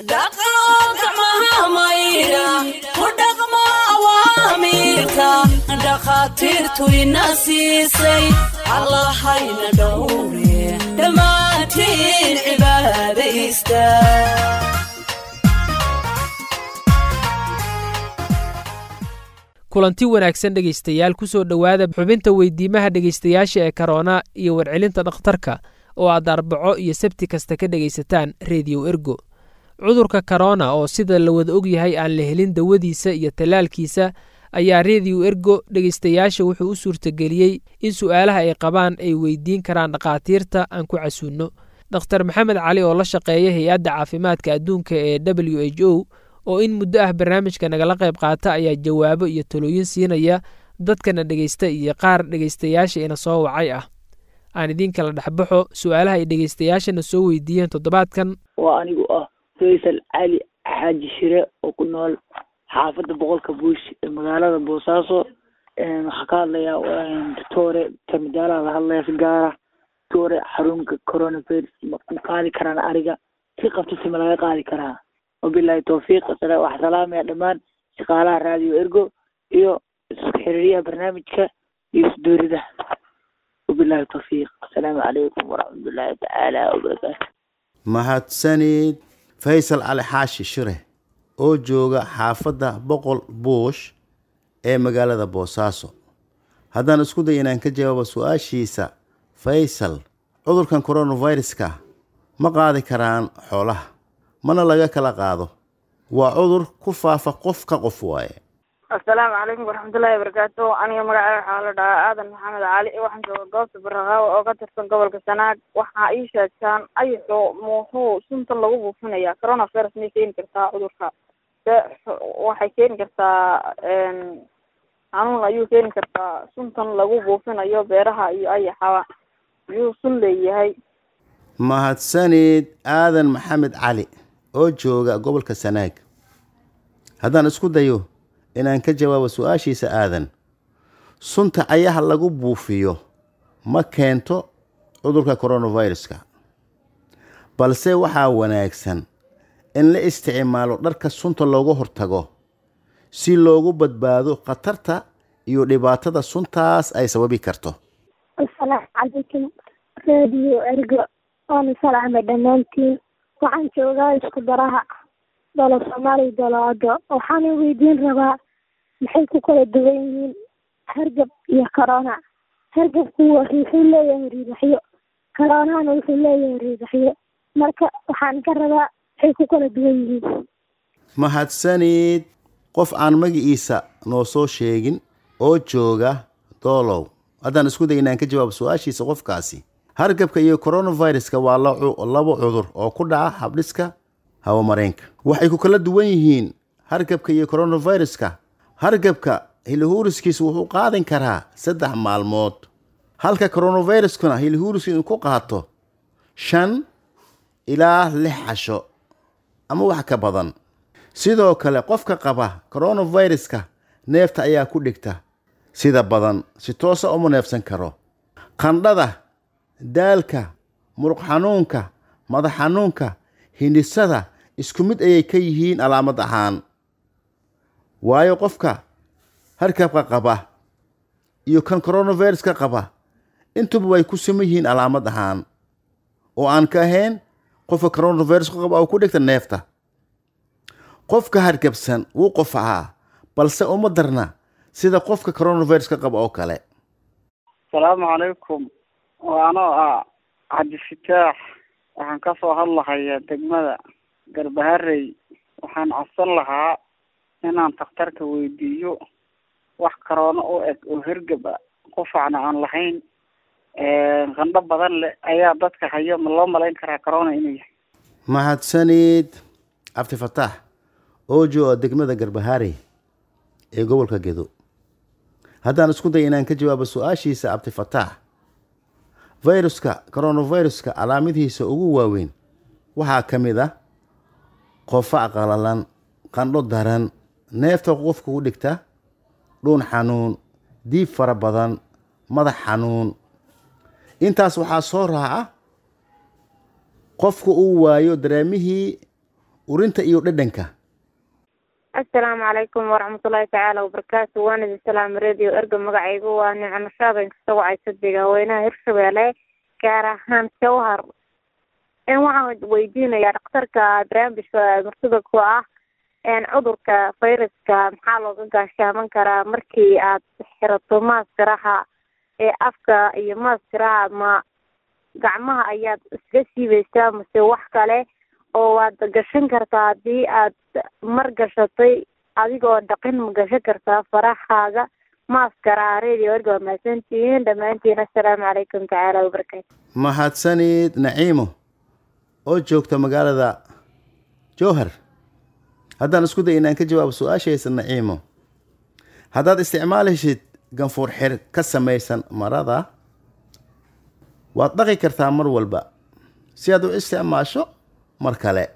dhaqo gacmaha maydha ku dhaqmo awaamiirka dhakhaatiirtu ina siisay allahayna dhowre dhammaantiin cibaadaysta kulanti wanaagsan dhegaystayaal ku soo dhowaada xubinta weydiimaha dhegaystayaasha ee karoona iyo warcelinta dhakhtarka oo aad arbaco iyo sabti kasta ka dhegaysataan rediyo ergo cudurka korona oo sida la wada og yahay aan la helin dawadiisa iyo tallaalkiisa ayaa rediyo ergo dhegaystayaasha wuxuu u suurtageliyey in su'aalaha ay qabaan ay weydiin karaan dhakhaatiirta aan ku casuunno dokhtar maxamed cali oo la shaqeeya hay-adda caafimaadka adduunka ee w h o oo in muddo ah barnaamijka nagala qayb qaata ayaa jawaabo iyo talooyin siinaya dadkana dhegaysta iyo qaar dhegaystayaasha ina soo wacay ah aan idiin kala dhexbaxo su-aalaha ay dhegaystayaashana soo weydiiyeen toddobaadkan waa anigu ah faysal cali xaaji shire oo ku nool xaafadda boqolka buush ee magaalada boosaaso waxaa ka hadlayaa doctore tamidaalaha la hadlaya si gaara doctore xarunka coronavirus ma ku qaadi karaan ariga si qabto si ma laga qaadi karaa wabilahi tawfiiq waxaa salaamaya dhammaan shaqaalaha raadiyo ergo iyo isku xiriiryaha barnaamijka iyo isdoorida wabilahi tawfiiq asalaamu calaykum waraxmatullaahi tacaala wabarakaatu mahadsanid faysal cali xaashi shire oo jooga xaafadda boqol buush ee magaalada boosaaso haddaan isku day inaan ka jawaabo su-aashiisa faysal cudurkan coronaviruska ma qaadi karaan xoolaha mana laga kala qaado waa cudur ku faafa qof ka qof waaye assalaamu calaykum waraxmatullaahi wabarakaatu aniga magacaaga waxaa la dhahaa aadan maxamed cali waxaan jooga goobta baraqaawo oo ka tirsan gobolka sanaag waxaa ii sheegtaan ayaxo muxuu suntan lagu buufinayaa coronavirus may keeni kartaa cudurka se waxay keeni kartaa xanuun ayuu keeni kartaa suntan lagu buufinayo beeraha iyo ayaxaba yuu sun leeyahay mahadsanid aadan maxamed cali oo jooga gobolka sanaag haddaan isku dayo inaan ka jawaabo su-aashiisa aadan sunta ayaha lagu buufiyo ma keento cudurka coronaviruska balse waxaa wanaagsan in la isticmaalo dharka sunta looga hortago si loogu badbaado khatarta iyo dhibaatada suntaas ay sababi karto asalaamu calaykum radio ergo waana salaamay dhammaantiin waxaan joogaa isku daraha dolo soomaaliya doloado waxaana weydiin rabaa maxay ku kala duwan yihiin hargab iyo corona hargabku wuxuu leeyahay riidaxyo coronana wuxuu leeyahay riidaxyo marka waxaan ka rabaa maxay ku kala duwan yihiin mahadsanid qof aan magaciisa noo soo sheegin oo jooga doolow haddaan isku day inaan ka jawaabo su-aashiisa qofkaasi hargabka iyo coronaviruska waa labo cudur oo ku dhaca habdhiska hawamareenka waxay ku kala duwan yihiin hargabka iyo coronaviruska hargabka hilihuuriskiisa wuxuu qaadin karaa saddex maalmood halka coronaviruskuna hilihuuriska inuu ku qaato shan ilaa lix casho ama wax ka badan sidoo kale qofka qaba coronaviruska neefta ayaa ku dhigta sida badan si toosa uma neefsan karo qandhada daalka muruq xanuunka madax xanuunka hindhisada isku mid ayay ka yihiin calaamad ahaan waayo qofka harkabka qaba iyo kan coronaviruska qaba intuba way ku siman yihiin calaamad ahaan oo aan ka ahayn qofka coronaviruska qaba oo ku dhigta neefta qofka hargabsan wuu qofacaa balse uma darna sida qofka coronaviruska qaba oo kale asalaamu calaykum waa anoo ah cabdifitaax waxaan kasoo hadlahayaa degmada garbaharey waxaan codsan lahaa inaan takhtarka weydiiyo wax karoono u eg oo hergab a qufacna aan lahayn qandho badan leh ayaa dadka hayo ma loo malayn karaa corona inuu yahay mahadsanid cabdifataax oo jooga degmada garbaharey ee gobolka gedo haddaan isku day inaan ka jawaabo su-aashiisa cabdifataax viruska coronaviruska calaamadihiisa ugu waaweyn waxaa ka mid ah qofac qalalan qandho daran neefta qofka ku dhigta dhuun xanuun diib fara badan madax xanuun intaas waxaa soo raaca qofka uu waayo dareemihii urinta iyo dhadhanka assalaamu calaykum waraxmatullaahi tacaala wabarakaatu waan idin salaama radio erga magacaygu waa nicmo nashaadan kasoo wacaysa deegaaweynaha hirshabeelle gaar ahaan jawhar n waxaan weydiinayaa dhakhtarka barnaamijka martida ku ah cudurka fayraska maxaa looga gaashaaman karaa markii aad xirato maaskaraha ee afka iyo maaskaraha ma gacmaha ayaad iska siibaysaa mase wax kale oo waad gashan kartaa haddii aad mar gashatay adigoo dhaqin ma gashan kartaa farahaaga maaskaraha radio erga waa mahadsantihiin dhammaantiin assalaamu calaykum tacaala wabarakaatu mahadsanid naciimo oo joogta magaalada jowhar haddaan isku day inaan ka jawaabo su-aashaysa naciimo haddaad isticmaalishid ganfuur xir ka samaysan marada waad dhaqi kartaa mar walba si aad u isticmaasho mar kale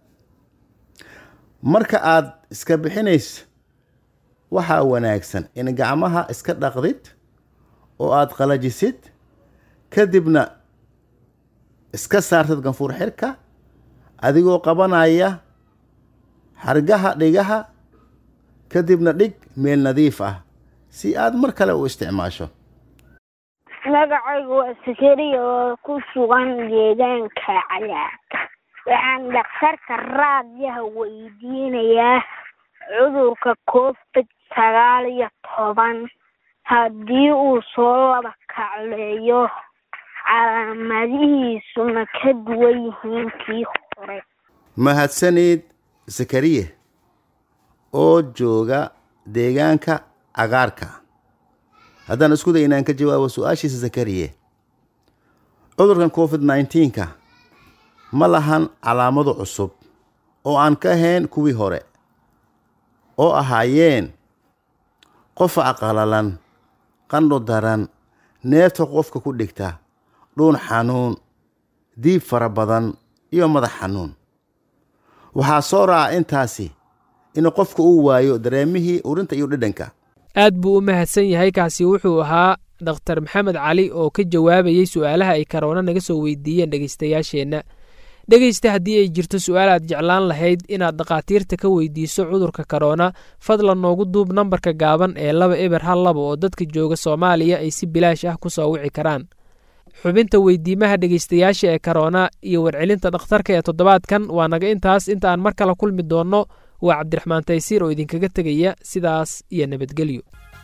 marka aad iska bixinayso waxaa wanaagsan in gacmaha iska dhaqdid oo aad qalajisid kadibna iska saartid ganfuur xirka adigoo qabanaya xargaha dhigaha kadibna dhig meel nadiif ah si aad mar kale u isticmaasho magacaygu waa sakariya oo ku sugan deegaanka cagaarka waxaan dhakhtarka raadyaha weydiinayaa cudurka covid sagaal iyo toban haddii uu soo laba kacleeyo calaamadihiisu ma ka duwan yihiin kii hore mahadsanid zakariye oo jooga deegaanka cagaarka haddaan isku day inaan ka jawaabo su-aashiisa zakariye cudurkan covid nneteen-ka ma lahan calaamado cusub oo aan ka ahayn kuwii hore oo ahaayeen qofa aqalalan qandho daran neefta qofka ku dhigta dhuun xanuun diib fara badan iyo madax xanuun waxaa soo raaca intaasi in qofka uu waayo dareemihii urinta iyo dhadhanka aad buu u mahadsan yahay kaasi wuxuu ahaa dhakhtar maxamed cali oo ka jawaabayey su'aalaha ay karoona naga soo weydiiyeen dhegaystayaasheenna dhegaysta haddii ay jirto su-aal aad jeclaan lahayd inaad dhakhaatiirta ka weydiiso cudurka karoona fadlan noogu duub nambarka gaaban ee laba eber hal laba oo dadka jooga soomaaliya ay si bilaash ah ku soo wici karaan xubinta weydiimaha dhegaystayaasha ee karoona iyo warcelinta dhakhtarka ee toddobaadkan waa naga intaas inta aan mar kale kulmi doonno waa cabdiraxmaan taysiir oo idinkaga tegaya sidaas iyo nabadgelyo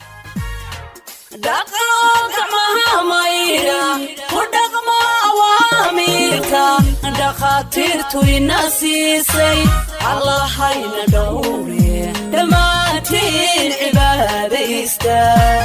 dhaqo gacmaha maydha ku dhaqmo awaamiirka dhakhaatiirtu ina siisay allahayna dhowre dhammaantiin cibaadaysta